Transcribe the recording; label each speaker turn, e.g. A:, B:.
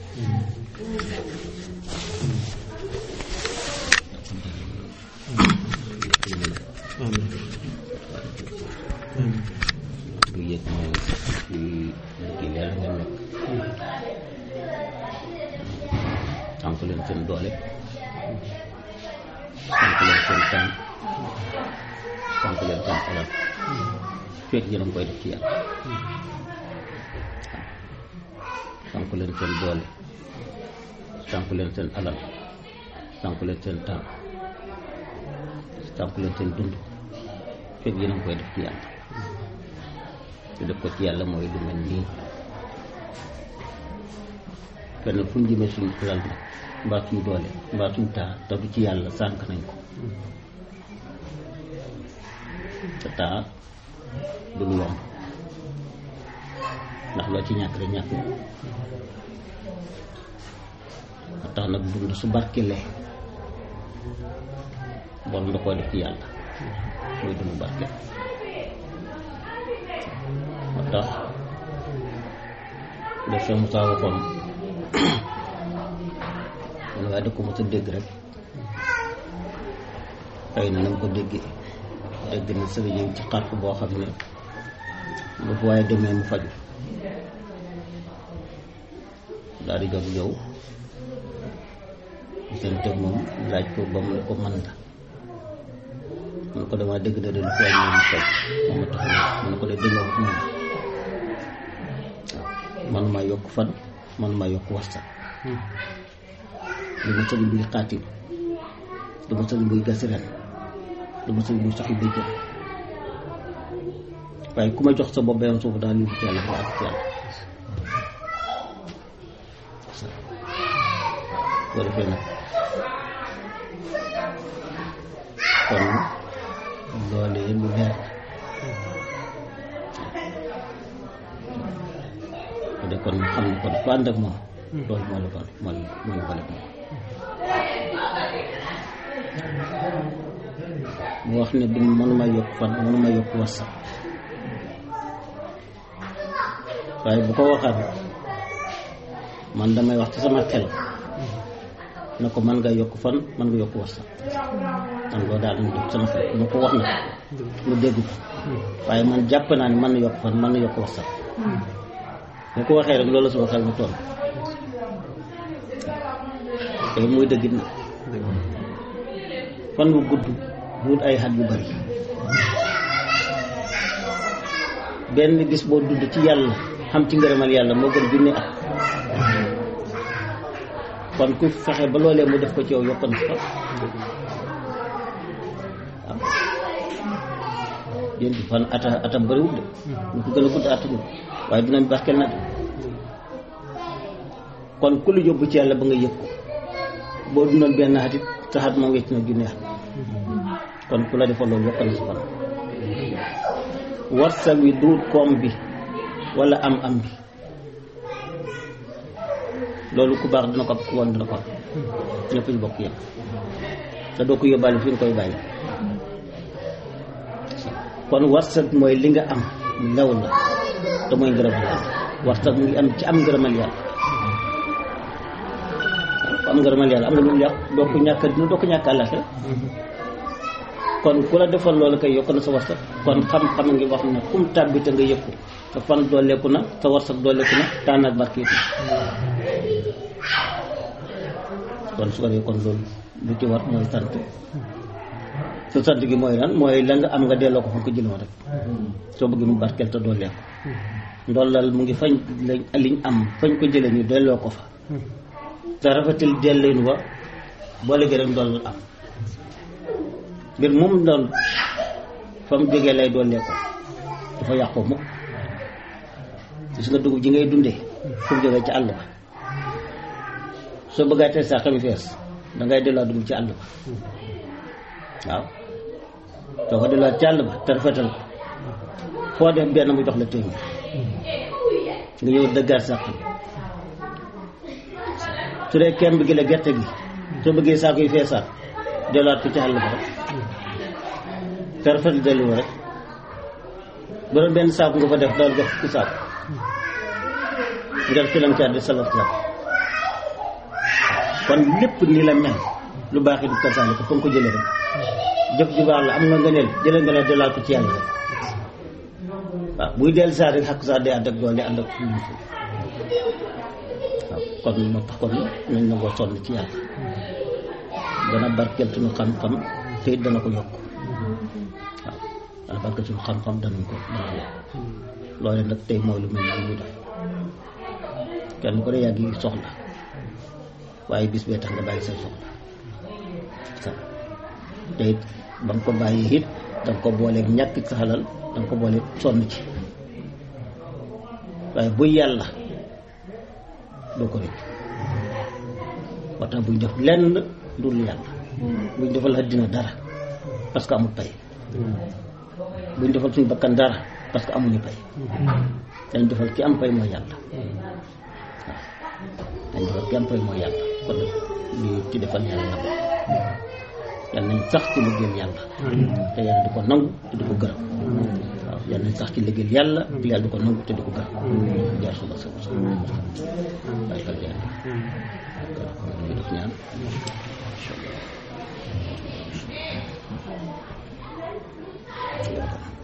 A: bu yëg mooy ci kii leer nga nekk tànk leen seen doole tànk leen seen temps tànk leen seen alal fekk yéen a ngi koy def ci yàlla tànk leen seen doole tànk leen seen alal tànk leen seen temps tànk leen seen dund fekk yéen a ngi koy def ci yàlla te def ko ci yàlla mooy lu mel nii kenn fu ñu jëmee suñu alal nag mbaa suñu doole mbaa suñu taa te du ci yàlla sànq nañ ko te taa du lu yomb ndax loo ci ñàkk rek ñàkk nga a tax nag dund su barkelee borom da koo def ci yàlla muy dund barke moo tax def sa Musaa waxoon man waaye da ko mos a dégg rek xëy na na nga ko déggee dégg na sëriñ yi ci xarf boo xam ne bu fu waaye demee mu faju daal di jóg yow seen teg moom laaj ko ba mu ne ko man la mun ko damaa dégg na de lu feeñ moom faj moom tax mun ko de dégg nga ko moom waaw man maa yokk fan man maa yokk wasta du ma sëriñ buy xaatim du ma sëriñ buy gas ren du ma sëriñ buy saxi bay jëm waaye ku ma jox sa bopp benn suuf daal yóbbu ci yàlla ba ak ci yàlla boo defee nag kon loolee lu leer ko de kon xam ne kon ku ànd ak moom loolu moo la bon moo la moo la bale moom mu wax ne du mënuma yokk fan mënuma yokk wasa waaye bu ko waxaat man damay wax ci sama xel na ko mën nga yokk fan mën nga yokk wasa man loolu daal dama def sama xel ma ko wax na mu dégg ko waaye man jàpp naa ne mën na yokk fan mën na yokk wasa bu ko waxee rek loolu sama xel mu toll te muy dëggit na fan bu gudd wut ay xat yu bari benn bis boo dund ci yàlla xam ci ngërëmal yàlla moo gën junni at kon ku fexe ba loolee mu def ko ci yow yokkoon fa waaw yéen di fan ata atam bariwul de ñu ko gën a gudd atamul waaye dinañ barkeel na de kon ku lu yóbbu ci yàlla ba nga yëg ko boo dundoon benn at it sa xat moom wecc na junni at kon ku la defal loolu yokk na sa fan warsa wi duut koom bi wala am am bi loolu ku baax dina ko ku woon dina ko am ñëpp ñu bokk yem te doo ko yóbbaale fi nga koy bàyyi kon warsa mooy li nga am lew la te mooy ngërëmal yàlla warsa mu ngi am ci am ngërëmal yàlla am ngërëmal yàlla am nga lu mu yàq doo ko ñàkk dina doo ko ñàkk àllaxira kon ku la defal loolu kay yokk na sa warsak kon xam-xam ngi wax ne kum tàbbi te nga yëg ko sa fan dooleeku na sa warsak dooleeku na taan ak barkeetu kon su ko defee kon loolu lu ci war mooy sant sa sant gi mooy lan mooy la nga am nga delloo ko fa ko jëloon rek soo bëgg mu barkeel te dooleeku ndollal mu ngi fañ lañ liñ am fañ ko jëlee ñu delloo ko fa te rafetal delleen wa boo léegi rek ndollal am mbir moom doon fa mu jógee lay doolee ko dafa yàqoo mukk gis nga dugub ji ngay dundee fu mu jógee ci àll ba soo bëggaatee saa xami fees dangay delloo dugub ci àll ba waaw soo ko delloo ci àll ba te rafetal ko foo def benn mu jox la téeméer nga ñëw dëggaat sàq bi su dee kemb gi la gerte gi soo bëggee saako yi feesaat delluwaat ko ci àll ba rek te rafet dellu rek bu doon benn saako nga fa def daal jox ku saako nga filam ci àddi salaf la kon lépp nii la mel lu baax it kasaale ko fa nga ko jëlee rek jëf ju baax la am nga ngëneel jëlee nga ne delloo ko ci yàlla rek waaw buy dellu saa rek xaq saa day ànd ak doole ànd ak waaw kon moo tax kon nañ nangoo sonn ci yàlla dana barkeel suñu xam-xam te it dana ko yokk waaw dana barkeel suñu xam-xam danañ ko dana yokk loole nag tey mooy lu mel ni ñu def kenn ko ne yàgg yi soxla waaye bis bee tax nga bàyyi say soxla sa te it ba nga ko bàyyi it da nga ko booleeg ñàkk sa xalal da nga ko booleeg sonn ci waaye buy yàlla doo ko rëcc moo tax buñ def lenn dul yàlla buñ defal àddina dara parce que amul pay buñ defal suñu bakkan dara parce que amuñu pay dañ defal ki am pay mooy yàlla waaw dañ defal ki am pay mooy yàlla kon nag lii ci defal yàlla la bokk yàlla nañ sax ci liggéeyal yàlla te yàlla di ko nangu te di ko gërëm waaw yàlla nañ sax ci liggéeyal yàlla te yàlla di ko nangu te di ko gërëm jaar suba sa sa waaye kal yàlla ñu def ñaan incha allah